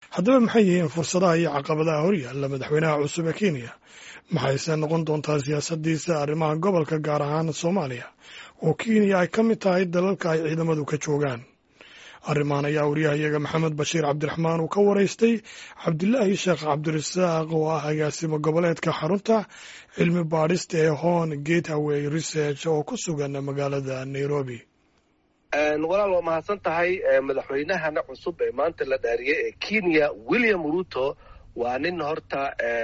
haddaba maxay yihiin fursadaha iyo caqabadaha horyaalla madaxweynaha cusub ee kenya maxayse noqon doontaa siyaasaddiisa arrimaha gobolka gaar ahaan soomaaliya oo kenya ay ka mid tahay dalalka ay ciidamadu ka joogaan arrimahan ayaa wariyahayaga maxamed bashiir cabdiraxmaan uu ka waraystay cabdilaahi sheekh cabdirasaaq oo ah agaasimo goboleedka xarunta cilmi baadhista ee hon gateway research oo ku sugan magaalada nairobi walaal waa mahadsan tahay madaxweynahana cusub ee maanta la dhaariyey ee kenya william ruto waa nin horta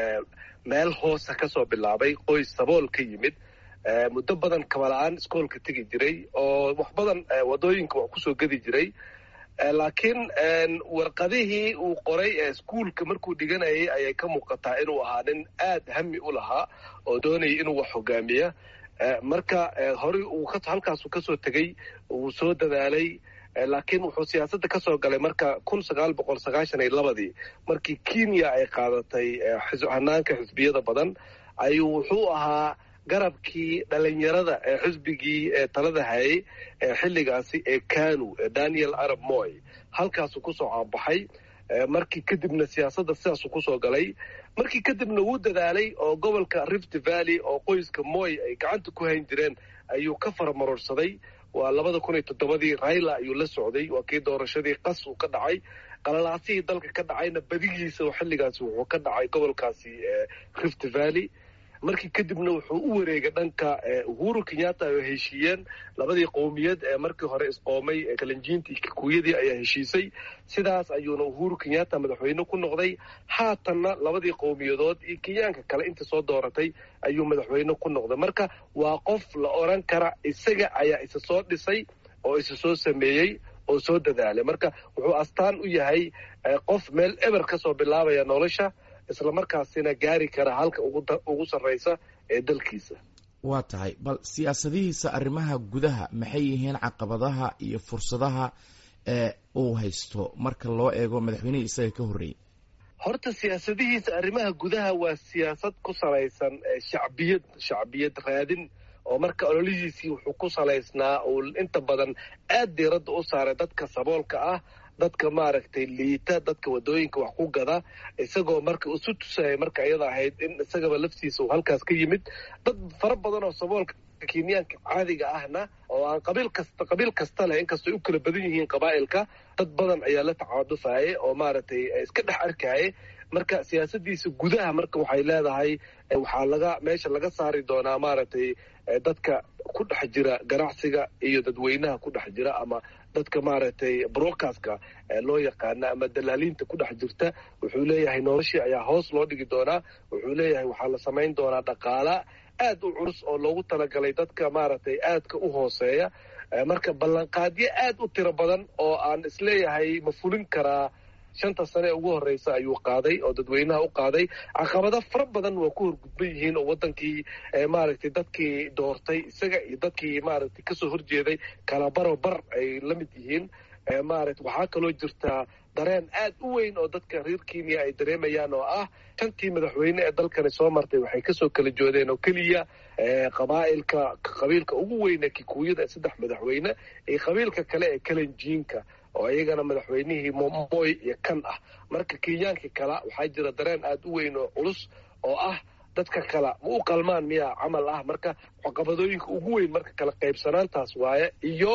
meel hoosa ka soo bilaabay qoys sabool ka yimid muddo badan kabala-aan iskoolka tegi jiray oo wax badan wadooyinka wax kusoo gedi jiray laakiin warqadihii uu qoray ee iskuolka markuu dhiganayay ayay ka muuqataa inuu ahaa nin aad hami u lahaa oo doonayay inuu wax hogaamiya marka horey uu halkaasu kasoo tegey uu soo dadaalay laakiin wuxuu siyaasadda kasoo galay marka kun sagaal boqol sagaashan iyo labadii markii kenya ay qaadatay hanaanka xisbiyada badan ayuu wuxuu ahaa garabkii dhalinyarada ee xisbigii ee talada hayay ee xilligaasi ee kanu ee daniel arab moy halkaasuu kusoo caabaxay markii kadibna siyaasadda sidaasuu kusoo galay markii kadibna wuu dadaalay oo gobolka rift valley oo qoyska moy ay gacanta ku hayn jireen ayuu ka faramarorsaday waa labada kun iyo toddobadii raila ayuu la socday waa kii doorashadii qas uu ka dhacay qalalaasihii dalka ka dhacayna badigiisa xilligaasi wuxuu ka dhacay gobolkaasi rift valley markii kadibna wuxuu u wareegay dhanka uhuru kenyatta ay heshiiyeen labadii qowmiyad ee markii hore isqoomay kalanjiinta iyo kikuyadii ayaa heshiisay sidaas ayuuna uhuru kenyatta madaxweyne ku noqday haatanna labadii qowmiyadood iyo kenyaanka kale inta soo dooratay ayuu madaxweyne ku noqday marka waa qof la oran kara isaga ayaa isa soo dhisay oo isa soo sameeyey oo soo dadaalay marka wuxuu astaan u yahay qof meel eber kasoo bilaabaya nolosha isla markaasina gaari kara halka ugu sarraysa ee dalkiisa waa tahay bal siyaasadihiisa arrimaha gudaha maxay yihiin caqabadaha iyo fursadaha ee uu haysto marka loo eego madaxweynihii isaga ka horreeyey horta siyaasadihiisa arrimaha gudaha waa siyaasad ku salaysan shacbiyad shacbiyad raadin oo marka ololihiisii wuxuu ku salaysnaa uu inta badan aad diiradda u saaray dadka saboolka ah dadka maaragtay liita dadka wadooyinka wax ku gada isagoo marka isu tusaya marka iyada ahayd in isagaba laftiisa uu halkaas ka yimid dad fara badan oo saboolka kenyaanka caadiga ahna oo aan qabiil kasta qabiil kasta leh inkastoo u kala badan yihiin qabaa'ilka dad badan ayaa la tacaadufayay oo maaragtay iska dhex arkayay marka siyaasadiisa gudaha marka waxay leedahay waxaa laga meesha laga saari doonaa maaragtay dadka ku dhex jira ganacsiga iyo dadweynaha ku dhex jira ama dadka maaragtay broadcastka loo yaqaana ama dalaaliinta ku dhex jirta wuxuu leeyahay noloshii ayaa hoos loo dhigi doonaa wuxuu leeyahay waxaa la samayn doonaa dhaqaala aad u culus oo loogu talagalay dadka maaragtay aadka u hooseeya marka ballanqaadyo aad u tiro badan oo aan isleeyahay ma fulin karaa shanta sane ee ugu horreysa ayuu qaaday oo dadweynaha u qaaday caqabado fara badan waa ku horgudban yihiin oo wadankii maaragtay dadkii doortay isaga iyo dadkii maaragtay kasoo horjeeday kala baro bar ay la mid yihiin maarata waxaa kaloo jirtaa dareen aad u weyn oo dadka reer kenya ay dareemayaan oo ah shantii madaxweyne ee dalkani soo martay waxay kasoo kala joodeen oo keliya qabaa'ilka qabiilka ugu weyne kikuuyada ee saddex madaxweyne iyo qabiilka kale ee kalenjiinka oo iyagana madaxweynihii moy iyo kan ah marka kenyaankii kala waxaa jira dareen aad u weyn oo culus oo ah dadka kala ma u qalmaan miyaa camal ah marka caqabadooyinka ugu weyn marka kala qaybsanaantaas waaye iyo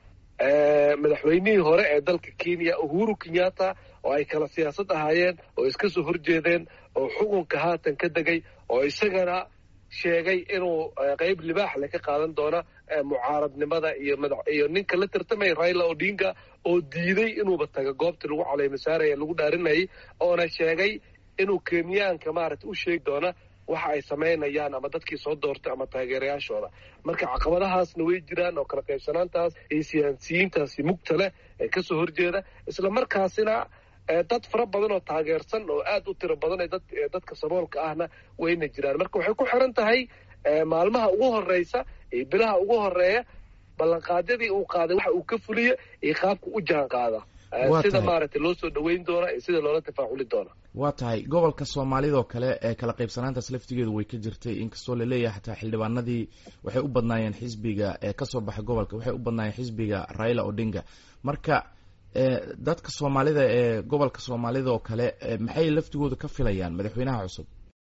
madaxweynihii hore ee dalka kenya uhuru kenyatta oo ay kala siyaasad ahaayeen oo iska soo horjeedeen oo xukunka haatan ka degay oo isagana sheegay inuu qeyb libaax le ka qaadan doona mucaaradnimada iyo iyo ninka la tartamaya raila odinga oo diiday inuuba taga goobtii lagu caleymasaaraya lagu dhaarinayay oona sheegay inuu kenyaanka maaragtay u sheegi doona waxa ay samaynayaan ama dadkii soo doortay ama taageerayaashooda marka caqabadahaasna way jiraan oo kala qaybsanaantaas iyo siyaasiyiintaasi mugta leh ee kasoo horjeeda isla markaasina dad fara badan oo taageersan oo aad u tiro badan ee dadka saboolka ahna wayna jiraan marka waxay ku xiran tahay maalmaha ugu horeysa iyo bilaha ugu horeeya ballanqaadyadii uu qaaday waxa uu ka fuliya iyo qaabka u jaan qaada sida maaragtay loo soo dhaweyn doona iyo sida loola tafaaculi doona waa tahay gobolka soomaalidoo kale ee kala qaybsanaantaas laftigeedu way ka jirtay inkastoo laleeyahay xataa xildhibaanadii waxay u badnaayeen xisbiga ee kasoo baxay gobolka waxay u badnaayeen xisbiga raila odinga marka dadka soomaalida ee gobolka soomaalida oo kale maxay laftigooda ka filayaan madaxweynaha cusub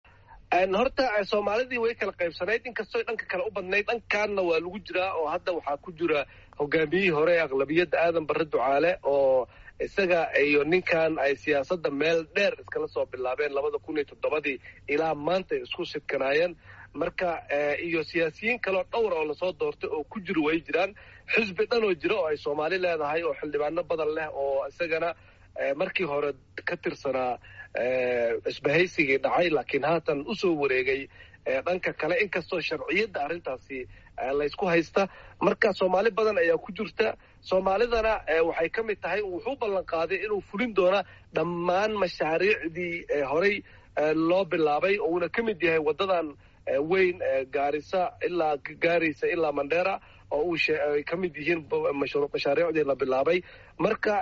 horta soomaalidii way kala qaybsanayd inkastoo dhanka kale u badnayd dhankaanna waa lagu jiraa oo hadda waxaa ku jira hogaamiyihii hore ee aqlabiyadda aadan barre ducaale oo isaga iyo ninkan ay siyaasadda meel dheer iskala soo bilaabeen labada kun iyo toddobadii ilaa maanta ay isku sidkanaayeen marka iyo siyaasiyiin kaleo dhowr oo lasoo doortay oo ku jiro way jiraan xisbi dhan oo jira oo ay soomaali leedahay oo xildhibaano badan leh oo isagana markii hore ka tirsanaa isbahaysigii dhacay laakiin haatan usoo wareegay dhanka kale inkastoo sharciyadda arrintaasi laysku haysta marka soomaali badan ayaa ku jirta soomaalidana waxay ka mid tahay wuxuu ballan qaaday inuu fulin doona dhammaan mashaariicdii horey loo bilaabay oo uuna ka mid yahay waddadan weyn gaarisa ilaa gaaraysa ilaa mandheera oo uu ay ka mid yihiin mashaariicdii la bilaabay marka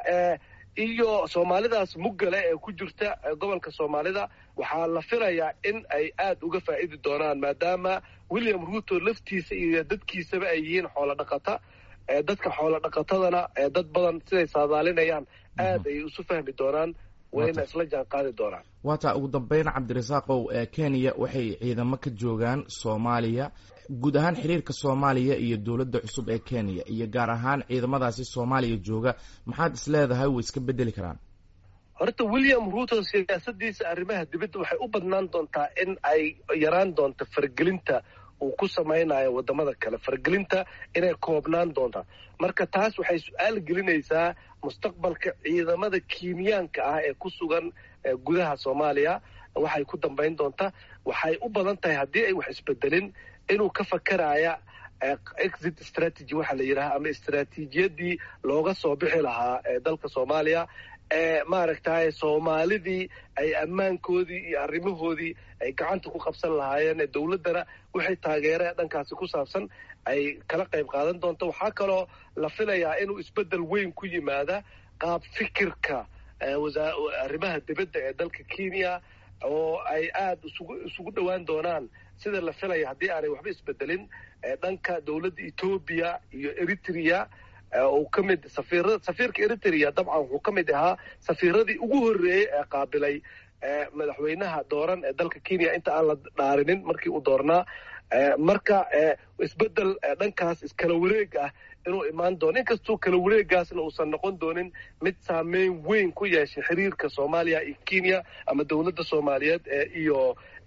iyo soomaalidaas muggale ee ku jirta gobolka soomaalida waxaa la filayaa in ay aad uga faa'idi doonaan maadaama william ruuto laftiisa iyo dadkiisaba ay yihiin xoolo dhaqata dadka xoolo dhaqatadana dad badan siday saadaalinayaan aad ay isu fahmi doonaan wayna isla jaan qaadi doonaan waataa ugu dambeyn cabdirasaaqow kenya waxay ciidamo ka joogaan soomaaliya guud ahaan xiriirka soomaaliya iyo dowladda cusub ee kenya iyo gaar ahaan ciidamadaasi soomaaliya jooga maxaad is leedahay way iska bedeli karaan horta william ruuto siyaasadiisa arrimaha dibadda waxay u badnaan doontaa in ay yaraan doonto fargelinta uu ku samaynayo wadamada kale fargelinta inay koobnaan doontaa marka taas waxay su-aal gelinaysaa mustaqbalka ciidamada kenyaanka ah ee ku sugan gudaha soomaaliya waxay ku dambayn doontaa waxay u badan tahay haddii ay wax isbedelin inuu ka fakaraya exit strategy waxaa la yidhaha ama istraatiijiyadii looga soo bixi lahaa dalka soomaaliya ee maaragtay soomaalidii ay ammaankoodii iyo arrimahoodii ay gacanta ku qabsan lahaayeen dowladdana waxay taageereen dhankaasi ku saabsan ay kala qayb qaadan doonto waxaa kaloo la filayaa inuu isbeddel weyn ku yimaada qaab fikirka arrimaha dibadda ee dalka kenya oo ay aada isugu isugu dhowaan doonaan sida la filaya haddii aanay waxba isbedelin dhanka dowladda etoobiya iyo eritrea uu ka mid safiira safiirka eritrea dabcan wuxuu ka mid ahaa safiiradii ugu horreeyey ee qaabilay madaxweynaha dooran ee dalka kenya inta aan la dhaarinin markii uu doornaa marka isbedel dhankaas iskala wareeg ah inuu imaan doono inkastuu kala wareegaasna uusan noqon doonin mid saameyn weyn ku yeeshay xiriirka soomaaliya iyo kenya ama dowladda soomaaliyeed iyo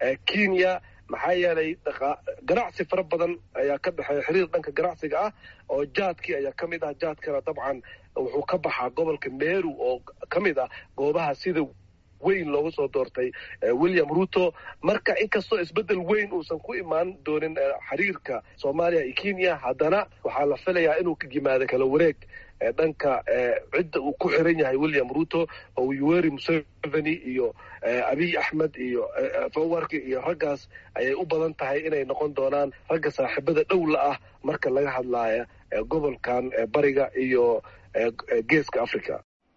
kenya maxaa yeelay ganacsi fara badan ayaa ka dhexeeya xiriir dhanka ganacsiga ah oo jaadkii ayaa ka mid ah jaadkana dabcan wuxuu ka baxaa gobolka meru oo ka mid ah goobaha sida weyn looga soo doortay william ruto marka inkastoo isbeddel weyn uusan ku imaan doonin xiriirka soomaaliya iyo kenya haddana waxaa la filayaa inuu ka yimaado kala wareeg dhanka cidda uu ku xiran yahay william ruto oo yuweri museveni iyo abiy axmed iyo fawarki iyo raggaas ayay u badan tahay inay noqon doonaan ragga saaxiibada dhowla ah marka laga hadlaya gobolkan bariga iyo geeska africa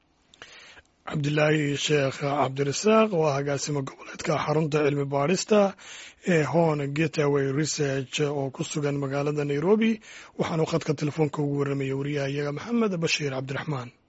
cabdilaahi sheekh cabdirasaaq waa agaasimo goboleedka xarunta cilmi baadhista ee hon getaway research oo ku sugan magaalada nairobi waxaanu khadka telefoonka ugu warramaya wariyaha iyaga maxamed bashiir cabdiraxmaan